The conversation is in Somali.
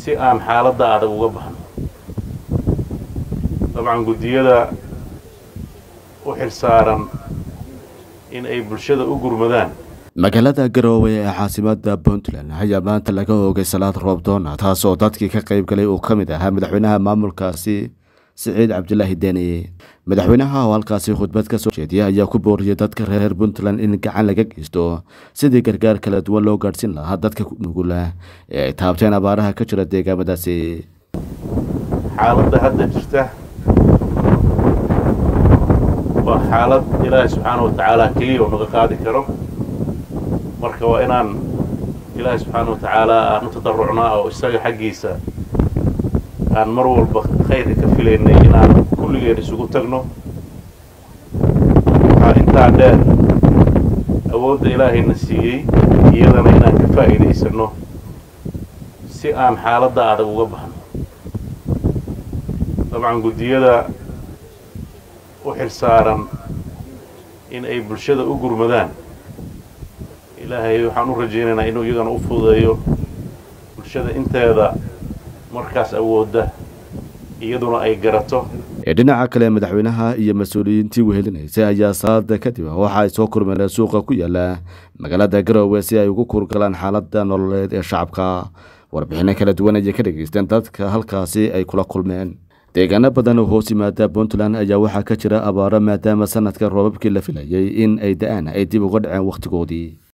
si aan xaaladda adag uga baxno dabcan guddiyada u xilsaaran in ay bulshada u gurmadaan magaalada garoowe ee caasimada puntland ayaa maanta laga oogay salaad roobdoona taas oo dadkii ka qayb galay uu ka mid ahaa madaxweynaha maamulkaasi siciid cabdilaahi deni madaxweynaha oo halkaasi khudbad ka soo jeediyay ayaa ku booriyay dadka reer puntland in gacan laga geysto sidii gargaar kala duwan loo gaadhsiin lahaa dadka nugula ee ay taabteen abaaraha ka jira deegaamadaasi xaaladda hadda jirta waa xaalad ilaahay subxaana wa tacaala keliya oo naga qaadi karo marka waa inaan ilaahay subxaana wa tacaala aan u tadarucnaa oo isaga xaggiisa aan mar walba khayrka ka filaynay inaan kulligeen isugu tagno waxaa intaa dheer awoodda ilaahayna siiyey iyadana inaan ka faa'iidaysanno si aan xaaladda adag uga baxno dabcan guddiyada u xilsaaran in ay bulshada u gurmadaan ilaahay waxaan u rajaynaynaa inuu iyagana u fududeeyo bulshada inteeda markaas awoodda iyaduna ay garato dhinaca kale madaxweynaha iyo mas-uuliyiintii wehelinaysay ayaa salaada kadib waxa ay soo kurmeen suuqa ku yaala magaalada garoowe si ay ugu kurgalaan xaaladda nololeed ee shacabka warbixino kala duwan ayay ka dhageysteen dadka halkaasi ay kula kulmeen deegaano badan oo hoos yimaada puntland ayaa waxaa ka jira abaaro maadaama sanadka roobabkii la filayay in ay da-aan ay dib uga dhaceen wakhtigoodii